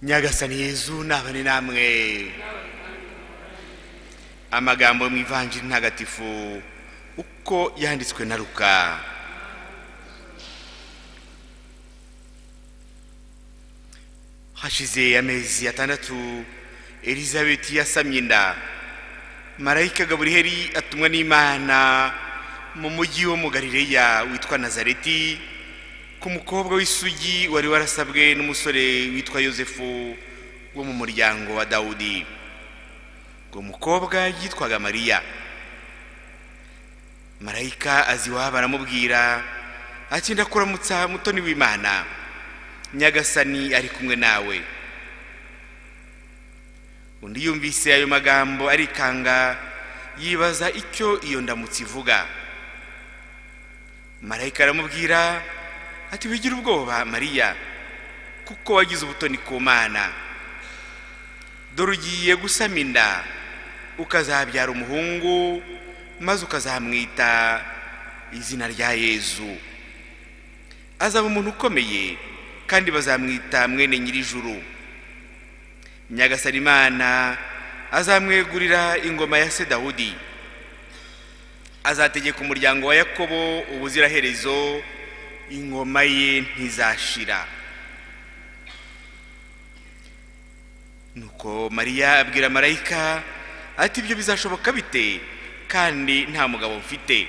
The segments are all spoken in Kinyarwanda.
nyagasani yezu nabane namwe amagambo yo mu ivanjiri ntagatifu uko yanditswe na ruka hashize amezi atandatu elizabeth yasamye inda marayika gaburiheri atumwa n'imana mu mujyi wo mu galileya witwa nazareti ku mukobwa w'isugi wari warasabwe n'umusore witwa yosefu wo mu muryango wa dawudi uwo mukobwa yitwaga mariya marayika azi iwabo aramubwira ati ndakuramutsa mutoni w'imana nyagasani ari kumwe nawe undi yumvise ayo magambo arikanga yibaza icyo iyo ndamutse ivuga marayika aramubwira ati wigira ubwoba mariya kuko wagize ubutoni ku mana dore ugiye gusama inda ukazabyara umuhungu maze ukazamwita izina rya yezu azaba umuntu ukomeye kandi bazamwita mwene nyir'ijuru nyagasani imana azamwegurira ingoma ya se dawudi azategeka umuryango wa yakobo ubuziraherezo ingoma ye ntizashira nuko mariya abwira marayika ati ibyo bizashoboka bite kandi nta mugabo mfite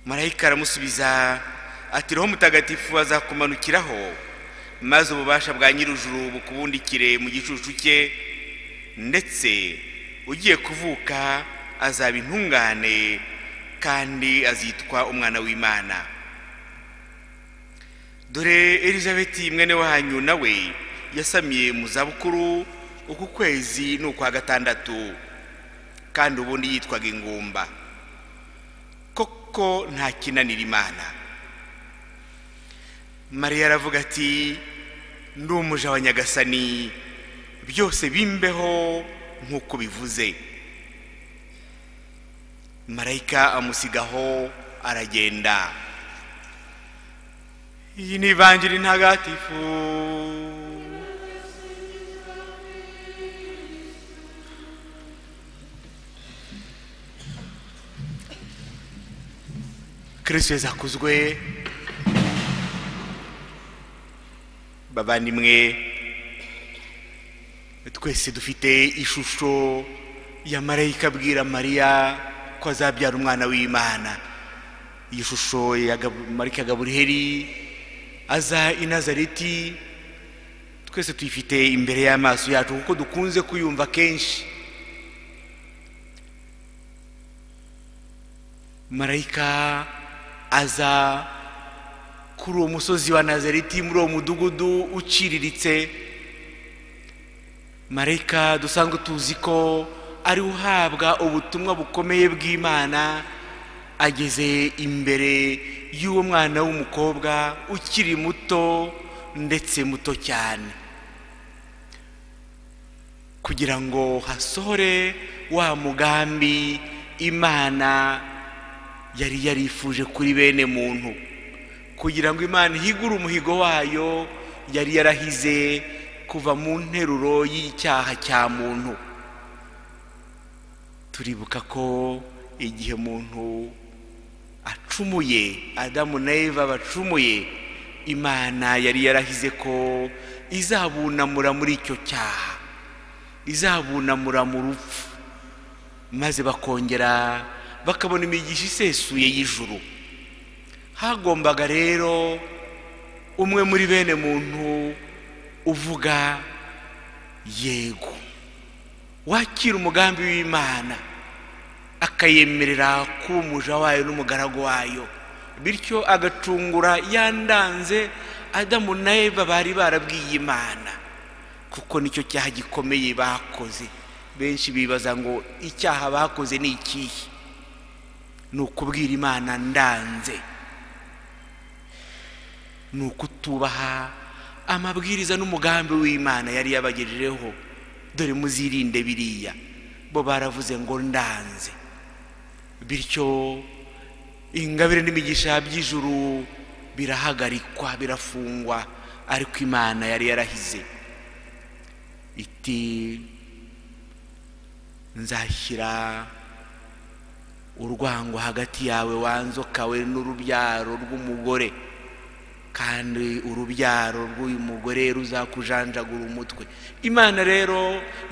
marayika aramusubiza ati roho mutagatifu azakumanukiraho maze ububasha bwa nyir'ijuru bukubundikire mu gicucu cye ndetse ugiye kuvuka azaba intungane kandi azitwa umwana w'imana dore elizabeti mwene wanyu nawe yasamiye mu zabukuru uku kwezi ni ukwa gatandatu kandi ubundi yitwaga ingumba koko nta kinanira imana mariya aravuga ati ndi umuja wa nyagasani byose bimbeho nk'uko bivuze marayika amusigaho aragenda iyi ni ivanjiri ntagatifu kirisito zakuzwe bavandimwe twese dufite ishusho ya marayika abwira mariya ko azabyara umwana w'imana iyi shusho ya Gab- marika gaburiheri aza i nazareti twese tuyifite imbere y'amaso yacu kuko dukunze kuyumva kenshi marayika aza kuri uwo musozi wa nazareti muri uwo mudugudu uciriritse marayika dusanzwe tuzi ko ari uhabwa ubutumwa bukomeye bw'imana ageze imbere y'uwo mwana w'umukobwa ukiri muto ndetse muto cyane kugira ngo hasohore wa mugambi imana yari yarifuje kuri bene muntu kugira ngo imana ihigure umuhigo wayo yari yarahize kuva mu nteruro y'icyaha cya muntu turibuka ko igihe umuntu acumuye adamu na eva bacumuye imana yari yarahize ko izabunamura muri icyo cyaha izabunamura mu rupfu maze bakongera bakabona imigisha isesuye y'ijuru hagombaga rero umwe muri bene muntu uvuga yego wakira umugambi w'imana akayemerera kuba umuja wayo n'umugaragu wayo bityo agacungura yandanze adamu na eva bari barabwiye imana kuko nicyo cyaha gikomeye bakoze benshi bibaza ngo icyaha bakoze ni ikihe ni ukubwira imana ndanze ni ukutubaha amabwiriza n'umugambi w'imana yari yabagejejeho dore muzirinde biriya bo baravuze ngo ndanze bityo ingabire n'imigisha by'ijuru birahagarikwa birafungwa ariko imana yari yarahize iti nzashyira urwango hagati yawe wanzokawe n'urubyaro rw'umugore kandi urubyaro rw'uyu mugore ruzakujanjagura umutwe imana rero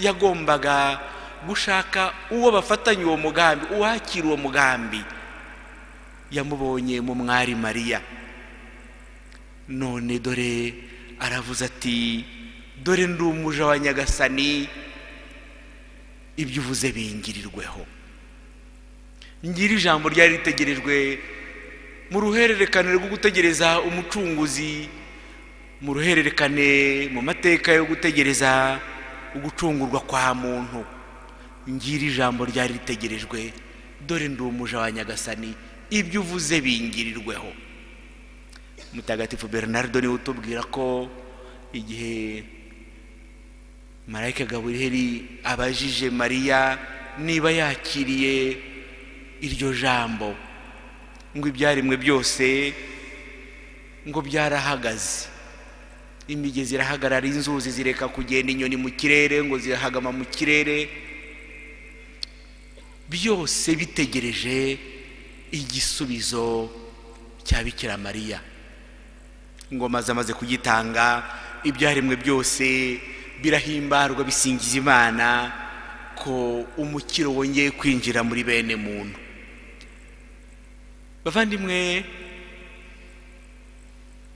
yagombaga gushaka uwo bafatanya uwo mugambi uwakira uwo mugambi yamubonye mu mwari mariya none dore aravuze ati dore ndi umuja wa nyagasani ibyo uvuze bingirirweho ngira ijambo ryari ritegerejwe mu ruhererekane rwo gutegereza umucunguzi mu ruhererekane mu mateka yo gutegereza ugucungurwa kwa muntu ngira ijambo ryari ritegerejwe dore ndi umuja wa nyagasani ibyo uvuze bingirirweho mutagatifu bernardo niwe utubwira ko igihe marayika gaburiheri abajije mariya niba yakiriye iryo jambo ngo ibyaremwe byose ngo byarahagaze imigezi irahagarara inzuzi zireka kugenda inyoni mu kirere ngo zirahagama mu kirere byose bitegereje igisubizo cya bikira mariya ingoma zamaze kugitanga ibyaremwe byose birahimbarwa bisingiza imana ko umukiro wongeye kwinjira muri bene muntu bavandimwe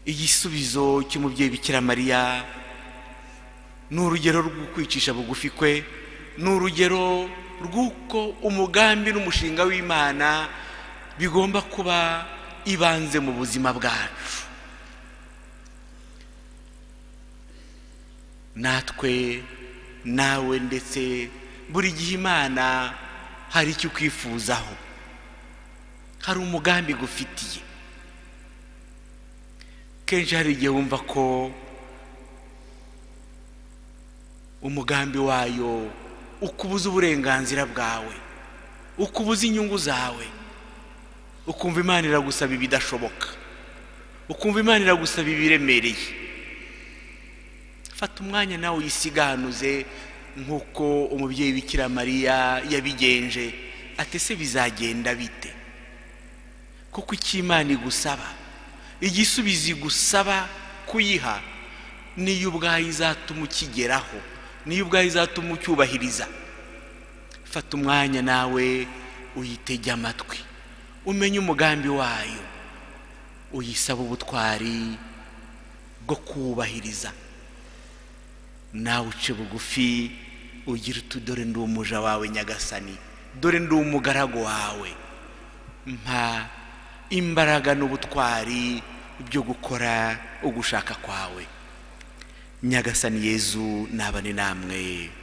igisubizo cy'umubyeyi bikira mariya ni urugero rwo kwicisha bugufi kwe ni urugero rw'uko umugambi n'umushinga w'imana bigomba kuba ibanze mu buzima bwacu natwe nawe ndetse buri gihe imana hari icyo ukwifuzaho hari umugambi gufitiye kenshi hari igihe wumva ko umugambi wayo ukubuza uburenganzira bwawe ukubuza inyungu zawe ukumva imana iragusaba ibidashoboka ukumva imana iragusaba ibiremereye fata umwanya nawe uyisiganuze nk'uko umubyeyi bikira mariya yabigenje atese bizagenda bite kuko icyo imana igusaba igisubizo igusaba kuyiha niyo ubwayo izatuma ukigeraho niyo ubwayo izatuma ucyubahiriza fata umwanya nawe uyitege amatwi umenye umugambi wayo uyisaba ubutwari bwo kuwubahiriza nawe uce bugufi ugira uti dore ndi umuja wawe nyagasani dore ndi umugaragu wawe mpa imbaraga n'ubutwari byo gukora ugushaka kwawe nyagasani yezu nabane namwe